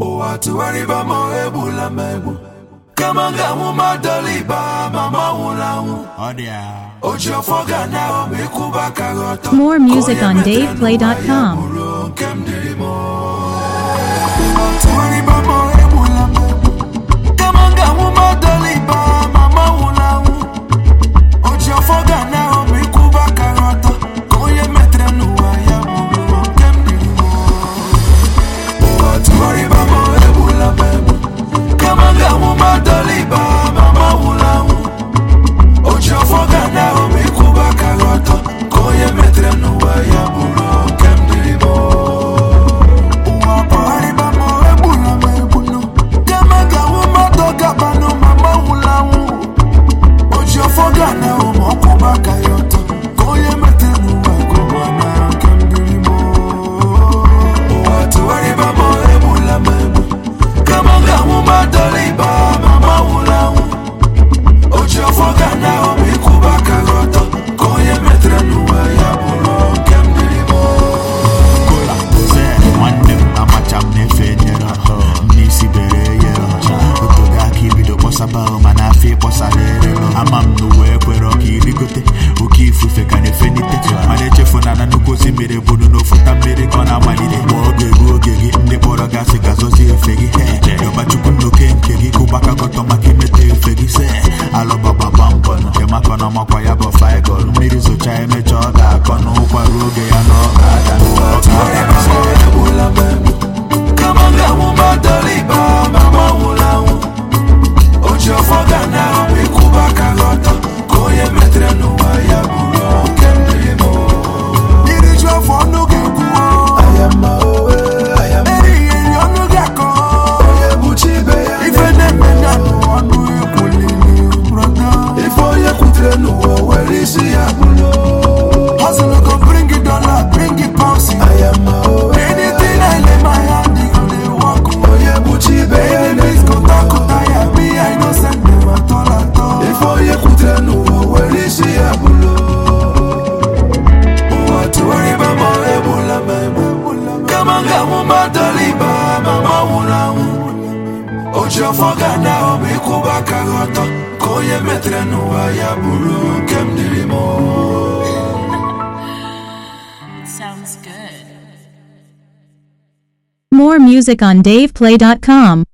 ụwa tụgharịba ma egbula m egbu kama m ga-anwụ ma dọliba ma ma nwụrụ anwụ Ọ dị ya. oji ọfọ ga na ma ịkwụba aka gị ọtọ More music Ka onye on metere DavePlay.com. n'ụwa ya bụrụ nke m dịrị m ụwa tụgharịba ma egbula m egbu kama m ga-anwụ ma dọliba ma ma nwụrụ anwụ oji ọfọ ga na ma ịkwụba aka gị ọtọ ka onye metere n'ụwa ya bụrụ nke m dịrị m ụwa tụgharịba ma egbula m egbu kama m ga-anwụ ma dọliba ma ma nwụrụ anwụ oji ọfọ ga na ma ịkwụba aka gị ọtọ ka onye metere n'ụwa ya bụrụ nke m dịrị m ụwa kpagharịba ma egbula m egbu kama m ga-anwụ ma dọgabanụ ma ma nwụrụ anwụ oji ọfọ ga na ma ọkwụba aka ya ọtọ ka onye metere n'ụwa ka ụwa na nke m dịrị m ụwa tụgharịba ma egbula m egbu kama m ga-anwụ ma dọliba ma ma nwụrụ anwụ oji ọfọ ga na ma ịkwụba aka gị ọtọ ka onye metere n'ụwa ya bụrụ nke m dịrị m Kola, se, nwanne m amacha m na-efe nyere ọhụ ndị isi bere yere ọcha otogo aka ibido kpọsaba ahụ mana afọ ịkpọsara ere ama m na uwe ekwere ọka irigote oke ifufe ka na-efenite mana echefuna na nnukwu osimiri bụrụ n'ofuta mmiri ka ọ na-amalite ma oge ruo oge gị ndị kpọrọ gasị gazozi efe gị he yọba chukwu nnoke nke gị kụbaka gọtọ maka imete efe gị se alụbagbagba mbọ nke maka na ọmakwa ya bụ faịgọl mmiri zocha emecha ọ ga-akọ n'ụkwa ruo oge ya na ọ ga-ada ọ tụgharịba ma egbula m egbu kama m ga-anwụ ma dọliba ma ma nwụrụ anwụ oji ọfọ ga na ma ịkwụba aka gị ọtọ ka onye metere n'ụwa ya bụrụ nke m dịrị m iri ju afọ ọnụ ga-ekwu erighị eri ọnụ ga-akọ ife na-eme na ọnụ ekwulili brọda ife onye kwutere n'ụwa were isi ya bụrụ hustle go bring it dollar bring it pounds anything I lay my hand in go dey work onye buchi ibe ya enemies go talk tire me I no send them at all at all ife onye kwutere n'ụwa were isi ya bụrụ ụwa tụgharịba ma egbula m egbu kama m ga-anwụ ma dọliba ma ma nwụrụ anwụ oji ọfọ ga na ma ịkwụba aka gị ọtọ ka onye metere n'ụwa ya bụrụ nke m dịrị m More music on DavePlay.com.